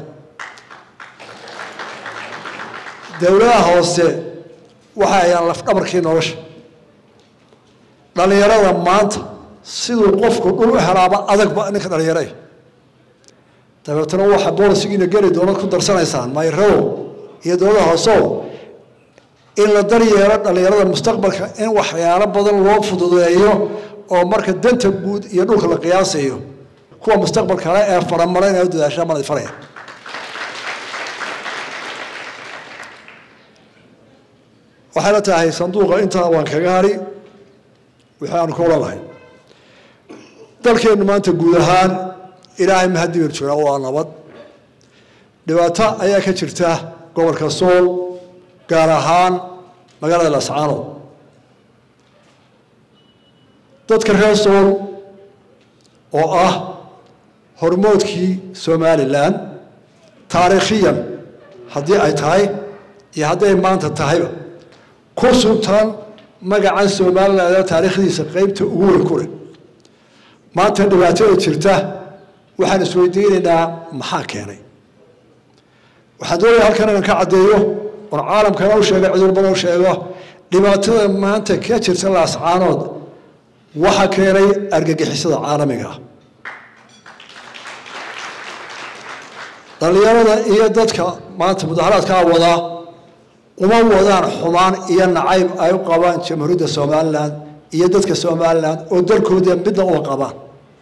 dowladaha hoose waxay hayaan lafdhabarkii nolosha dhalinyarada maanta siduu qofku dhul u helaaba adagba ninka dhalinyare dabeetana waxa boolisigiina geli doonad ku darsanaysaan mayrow iyo dowlada hoosow in la daryeelo dhalinyarada mustaqbalka in waxyaalo badan loo fududeeyo oo marka danta guud iyo dhulka la qiyaasayo kuwa mustaqbalka kale ee faramara inay u dadaashaan mana faraya waxayna tahay sanduuqa intaa waan kaga hari wixii aanu ka odhan lahay dalkeennu maanta guud ahaan ilaahay mahaddi baynu joogaa waa nabad dhibaato ayaa ka jirta gobolka sool gaar ahaan magaalada lascaanood dadka reer sool oo ah hormoodkii somalilan taariikhiyan haddii ay tahay iyo hadday maanta tahayba ku suntan magacan somaliland taariikhdiisa qeybta ugu weyn ku leh maanta dhibaatada jirta waxaan isweydiinaynaa maxaa keenay waxaan doonaya halkan inaan ka caddeeyo oon caalamkana u sheego cudurban u sheego dhibaatada maanta ka jirta laascaanood waxa keenay argagixisada caalamiga ah dhallinyarada iyo dadka maanta mudaharaadkaa wadaa uma wadaan xumaan iyo nacayb ay u qabaan jamhuuriyadda somalilan iyo dadka somalilan oo dalkooda midna uma qabaan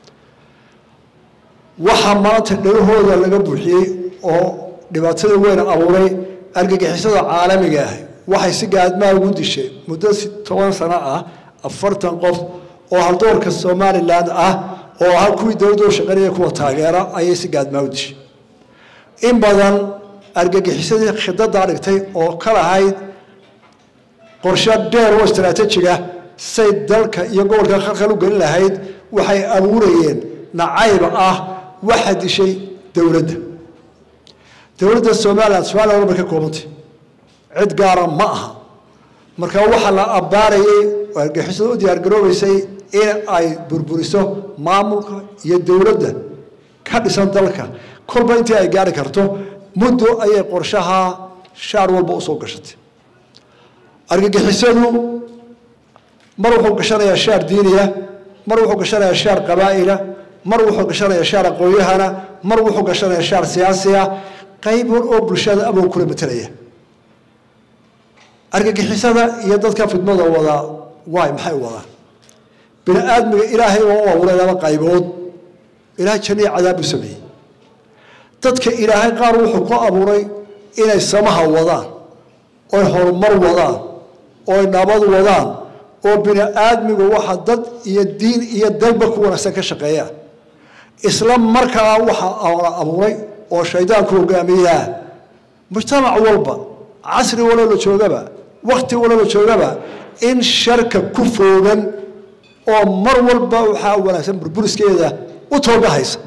waxaa maanta dhagahooda laga buuxiyey oo dhibaatada weyn abuuray argagixisada caalamiga ah waxay si gaadmaa ugu dishay muddo toban sano ah afartan qof oo haldoorka somalilan ah oo ah kuwii dowladda u shaqeynaya kuwa taageera ayay si gaadmaa u dishay in badan argagixisadii khidadaa dhigtay oo ka lahayd qorshe dheer oo istaraatiijiga say dalka iyo gobolka khalkhal u gelin lahayd waxay abuurayeen nacayb ah waxa dishay dowladda dowladda somalilan somalilan bay ka koobantay cid gaara ma aha marka waxaa la abbaarayay oo argagixisada u diyaargaroobaysay in ay burburiso maamulka iyo dowladda ka dhisan dalka kolba intii ay gaari karto muddo ayay qorshaha shaar walba usoo gashatay argagixisadu mar wuxuu gashanayaa shaar diiniya mar wuxuu gashanayaa shaar qabaa'ila mar wuxuu gashanayaa shaar aqoonyahana mar wuxuu gashanayaa shaar siyaasiya qayb war oo bulshada abuu kula matelaya argagixisada iyo dadka fidmada wadaa waay maxay u wadaan bini aadmiga ilaahay waa u abuuray laba qaybood ilaahay janniya cadaab u sameeyey dadka ilaahay qaar wuxuu ku abuuray inay samaha wadaan oy horumar wadaan oy nabad wadaan oo bini aadmigu waxa dad iyo diin iyo dalba ku wanaagsan ka shaqeeyaan isla markaa waxa la abuuray oo shaydaanku hogaamiyaa mujtamac walba casri waloo la joogaba wakti waloo la joogaba in sharka ku foogan oo mar walba waxaa wanaagsan burburiskeeda u toogahaysa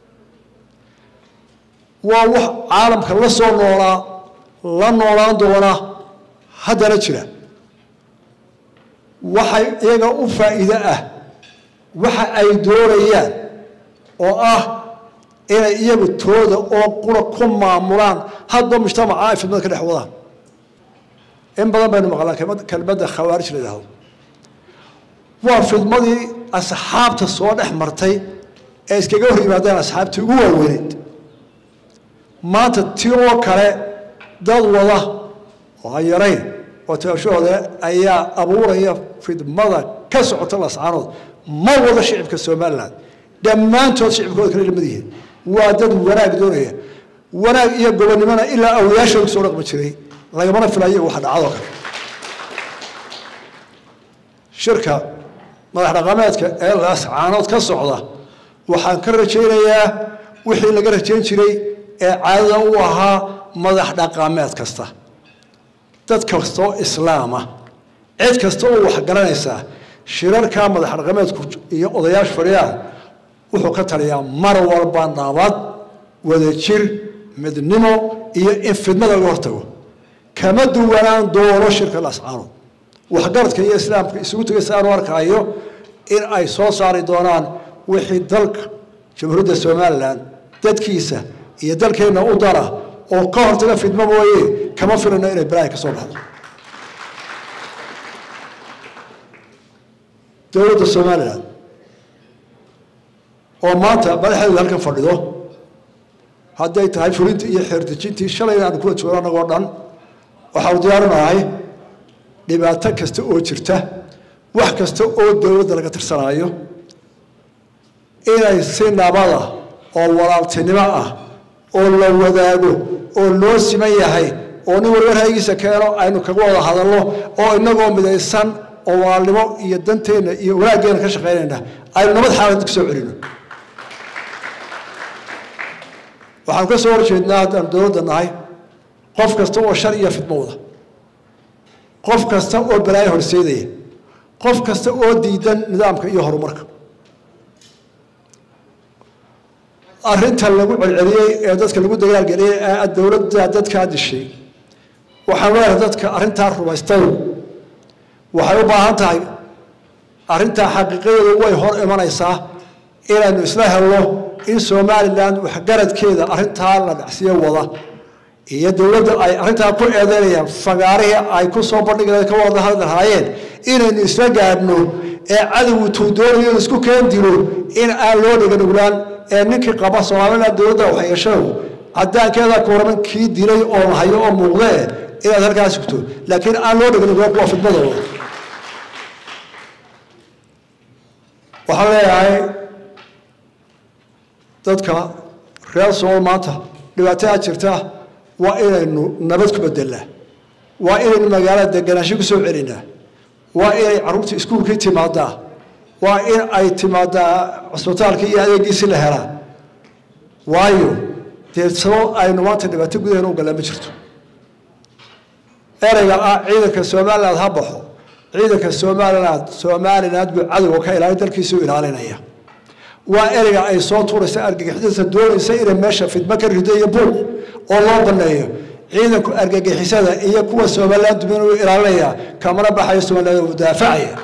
waa wax caalamka la soo noolaa la noolaan doona haddana jira waxay iyaga u faa'iide ah waxa ay doonayaan oo ah inay iyagu tooda oo qura ku maamulaan hadba mujtamaca ay fidmada ka dhex wadaan in badan baynu maqlaan kelmadda khawaarij la yidhaahdo waa fidmadii asxaabta soo dhex martay ee iskaga hor yimaadeen asxaabtii ugu waaweyneyd maanta ti oo kale dad wada oo aan yarayn oo taashahooda ayaa abuuraya fidmada ka socota lascaanood ma wada shicibka somalilan dhammaantood shicibkooda kale lamid yihiin waa dad wanaag doonaya wanaag iyo gobonnimona ilaa awliyaashooda kusoo dhaqmi jiray lagamana filayo waxa dhacdoo kale shirka madax dhaqameedka ee lascaanood ka socda waxaan ka rajaynayaa wixii laga rajayn jiray ee caadada u ahaa madax dhaqameed kasta dad kastoo islaama cid kasta oo wax garanaysaa shirarkaa madax dhaqameedku iyo odayaasha fadhiyaan wuxuu ka taliyaa mar walba nabad wadajir midnimo iyo in fidmada laga hortago kama duwanaan doono shirka lascaanood waxgaradka iyo islaamka isugu tegay si aanu arkaayo in ay soo saari doonaan wixii dalka jamhuuriyadda somalilan dadkiisa iyo dalkeenna u dara oo ka hortaga fidmo mooye kama filano inay balaahi ka soo baxdo dowladda somalilan oo maanta madaxdeedu halkan fadhido hadday tahay fulintii iyo xeerdejintii shalayna aanu kula joogo annagoo dhan waxaanu diyaarinahay dhibaato kasta oo jirta wax kasta oo dowladda laga tirsanaayo inay si nabada oo walaaltinimo ah oo la wadaago oo loo siman yahay oo nin walba ra'yigiisa keeno aynu kaga wada hadalno oo inagoo midaysan oo walaalnimo iyo danteenna iyo wanaaggeena ka shaqaynayna aynu nabad xaalad ku soo celino waxaanu ka soo horjeednaa haddaan dowladda nahay qof kasta oo shar iyo fidmo wada qof kasta oo balaayo horseedaya qof kasta oo diidan nidaamka iyo horumarka arrinta lagu celceliyey ee dadka lagu dagaalgeliyey ee dowladda dadkaa dishay waxaan leeyahay dadka arrintaa rumaystay waxay u baahan tahay arrintaa xaqiiqadeedu way hor imanaysaa inaynu isla helno in somalilan waxgaradkeeda arrintaa la dhacsiyo wada iyo dowladda ay arrintaa ku eedeynayaan fagaarihii ay ku soo bandhigeen ka wada hadli lahaayeen inaynu isla gaadhno ee cadowgu tuu doonayo in isku keen dilo in aan loo dhiganuglaan ee ninkii qaba somalilan dowladda waxyeeshadu cadaankeeda ku waraman kii dilay oo hayo oo muuqdee inaad halkaa sugto laakiin aan loo dhiganuglaan kuwa fidmadooda waxaan leeyahay dadka reer somal maanta dhibaatada jirta waa inaynu nabad ku bedelnaa waa inaynu magaalada deganaansho ku soo celinaa waa inay carruurta iskuulkii timaadaa waa in ay timaadaa cusbitaalkii iyo adeegiisi la helaa waayo dee sabab aynu maanta dhibaato gudaheena u gallaan ma jirto ereyga ah ciidanka somaliland ha baxo ciidanka somaliland somaliland buu cadowga ka ilaalin dalkiisuu ilaalinaya waa ereyga ay soo tuuraysa argagixisada doonaysa inay meesha fidmo ka rido iyo buuq oo loo baneeyo ciidanku argagixisada iyo kuwa somaliland dumin uu ilaalinaya kamana baxayo somaliland uu daafacaya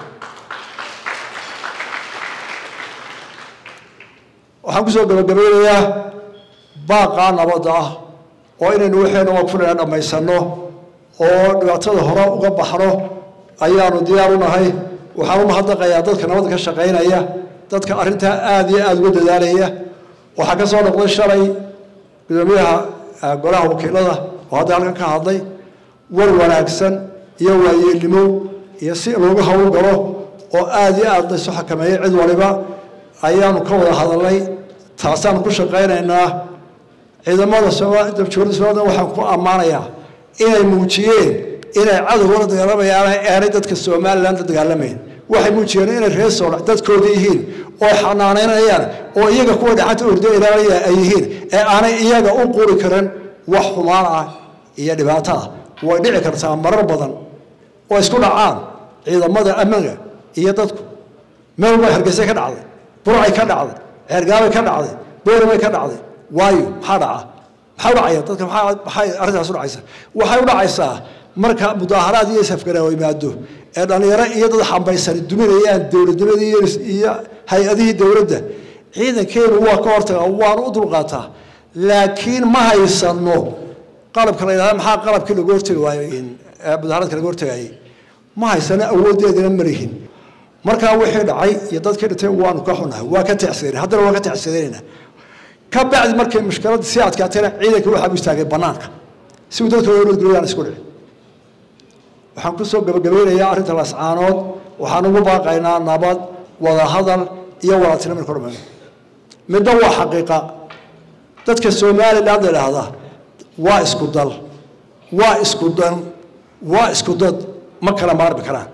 waxaan kusoo gabagabeynayaa baaqaa nabadda ah oo inaynu waxaynu waqfunayna dhammaysano oo dhibaatada hore uga baxno ayaanu diyaar u nahay waxaan u mahadnaqayaa dadka nabadda ka shaqaynaya dadka arrintaa aada iyo aada uga dadaalaya waxaa ka soo noqday shalay gudoomiyaha golaha wakiilada oo hadda halkan ka hadlay war wanaagsan iyo waayeelnimo iyo si loogu hawl galo oo aada iyo aada laysu xakameeyey cid waliba ayaanu ka wada hadalnay taasaanu ku shaqaynaynaa ciidamada dabjoorada somaliland waxaan ku ammaanayaa inay muujiyeen inay cadowga la dagaalamayaan aanay dadka somaliland la dagaalamayn waxay muujiyeen inay reer soolax dadkooda yihiin oo xanaanaynayaan oo iyaga kuwa dhacanta ordo ilaalaya ay yihiin ee aanay iyaga u quri karin wax xumaan ah iyo dhibaato ah way dhici kartaa marar badan oo isku dhacaan ciidamada ammaanka iyo dadku meel walba hargeysa ka dhacday burcay ka dhacday ceergaabay ka dhacday boorabay ka dhacday waayo maxaa dhaca maxaa dhacaya dadka maxaa maxay arrintaas u dhacaysa waxay u dhacaysaa marka mudaaharaad iyo safgaraawo yimaado ee dhallinyaro iyo dad xambaysani duminayaan dowladnimadii iyo hay-adihii dowladda ciidankeenu waa ka hortaga waanu u dulqaataa laakiin ma haysano qalabka la yidhahda maxaa qalabkii lagu hortagi waayo mudaharaadka laga hortagayay ma haysano awooddeedina marihin markaa wixii dhacay iyo dadkii dhintay waanu ka xunahay waa ka tacsidanay haddana waa ka tacsidanayna ka bacdi markay mushkiladda sii adkaatayna ciidanka waxaa u istaagay bannaanka si uu dadka loo nodgeliyo aan isku dhicin waxaan kusoo gabagabeynayaa arrinta lascaanood waxaan ugu baaqaynaa nabad wada hadal iyo wadaatino marka hormayno midna waa xaqiiqa dadka somaliland la idhaahda waa isku dal waa isku dan waa isku dad ma kala maarmi karaan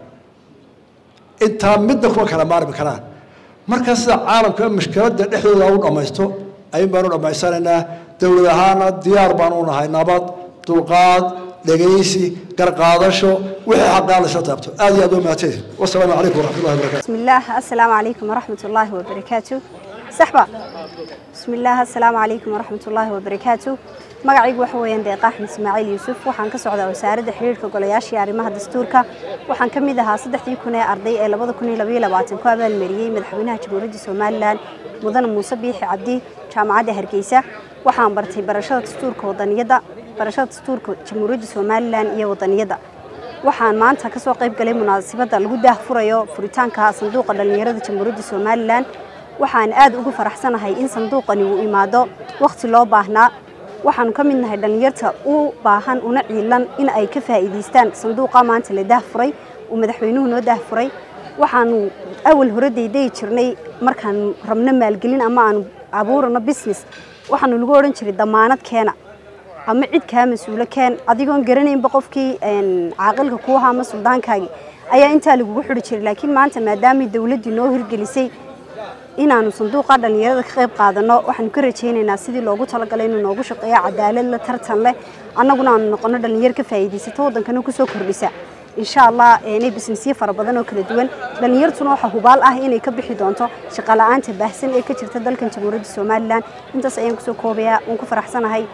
intaa midna kuma kala maarmi karaan marka sida caalamka mushkiladda dhexdooda u dhammaysto ayun baanu dhammaysanaynaa dowlad ahaana diyaar baanu nahay nabad dulqaad dhegaysi garqaadasho wixii xaqaa la isla taabto aad iyo aad u mahadsanid wasalaamu calaykum waraxmat ullahi wabarakatu بسم الله السلام عليكم ورحمة الله وبركاته سحبة بسم الله السلام عليكم ورحمة الله وبركاته magacaygu waxa weeyaan deeqa axmed ismaaciil yuusuf waxaan ka socdaa wasaaradda xiriirka golayaashii arrimaha dastuurka waxaan ka mid ahaa saddexdii kun ee arday ee labada kun iyo labaiyo labaatan ku abaalmariyey madaxweynaha jamhuuriyadda somalilan mudane muuse biixi cabdi jaamacadda hargeysa waxaan bartay barashada dastuurka wadaniyadda barashada dastuurka jamhuuriyadda somalilan iyo wadaniyadda waxaan maanta kasoo qayb galay munaasabadda lagu daahfurayo furitaanka sanduuqa dhallinyarada jamhuuriyadda somalilan waxaan aad ugu faraxsanahay in sanduuqani uu imaado wakhti loo baahnaa waxaanu ka mid nahay dhallinyarta u baahan una ciilan in ay ka faa'iidaystaan sanduuqa maanta la daahfuray uu madaxweynuhu noo daahfuray waxaanu awal hore daydayi jirnay markaan rabno maalgelin ama aanu abuurano business waxaanu lagu odhan jiray damaanad keena ama cid kaa mas-uulo keen adigoon garanaynba qofkii caaqilka kuu ahaa ama suldaankaagii ayaa intaa lagugu xidhi jiray laakiin maanta maadaamay dowladdii noo hirgelisay inaanu sanduuqa dhallinyarada ka qayb qaadano waxaanu ka rajaynaynaa sidii loogu talagalay inuu noogu shaqeeyo cadaalad la tartan leh annaguna aanu noqono dhallinyaro ka faa'iidaysato waddankana kusoo kordhisa insha allah inay bisnesyo fara badan oo kala duwan dhallinyartuna waxaa hubaal ah inay ka bixi doonto shaqala'aanta baahsan ee ka jirta dalkan jamhuuriyadda somalilan intaas ayaan kusoo koobayaa waan ku faraxsanahay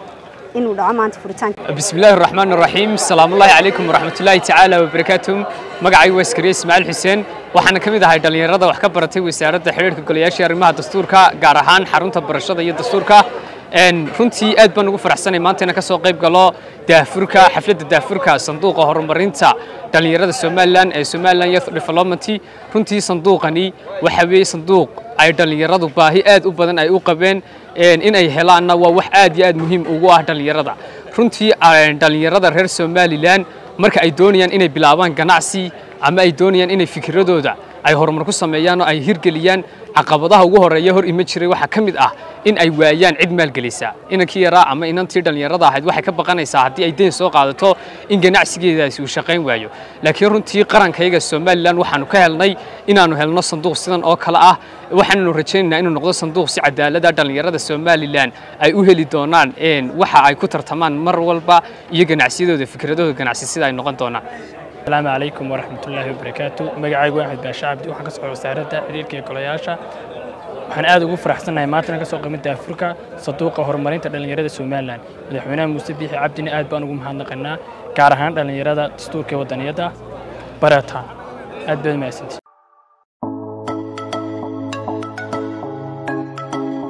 inuu dhaco maanta furitaanka بسم الله الرحمن الرحيم السلام الله عليكم ورحمة الله تعالى وبركاته مقعي واسكري اسماعيل حسين waxaana ka mid ahay dhalinyarada wax ka baratay wasaaradda xiriirka golayaasha arrimaha dastuurka gaar ahaan xarunta barashada iyo dastuurka een runtii aad baan ugu faraxsanay maanta inaan ka soo qayb galo daafurka xafladda daafurka sanduuqa horumarinta dhalinyarada Somaliland ee Somaliland Youth Development runtii sanduuqani waxa weeye sanduuq ay dhalinyaradu baahi aad u badan ay u qabeen in ay helaanna waa wax aad iyo aad muhiim ugu ah dhalinyarada runtii dhalinyarada reer Somaliland marka ay doonayaan inay bilaabaan ganacsi ama ay doonayaan inay fikradooda ay horumar ku sameeyaan oo ay hirgeliyaan caqabadaha ugu horeeya hor ima jiray waxaa ka mid ah in ay waayaan cid maalgelisa inankii yaraa ama inantii dhallinyarada ahayd waxay ka baqanaysaa haddii ay deyn soo qaadato in ganacsigeedaasi uu shaqayn waayo laakiin runtii qarankayaga somalilan waxaanu ka helnay inaanu helno sanduuq sidan oo kale ah waxaannu rajaynaynaa inuu noqdo sanduuq si cadaalada dhallinyarada somalilan ay u heli doonaan waxa ay ku tartamaan mar walba iyo ganacsiyadooda fikradooda ganacsi sida ay noqon doonaan السلام عليكم ورحمة الله وبركاته مجاعي واحد باشا عبدي وحنا كسر وسعرة تحرير كي كلياشة waxaan aad ugu faraxsanahay maantana ka soo qimida Afrika saduuqa horumarinta dhalinyarada Soomaaliland madaxweynaha Muuse Biixi Cabdina aad baan ugu mahadnaqaynaa gaar ahaan dhalinyarada dastuurka wadaniyada barata aad baad mahadsantihiin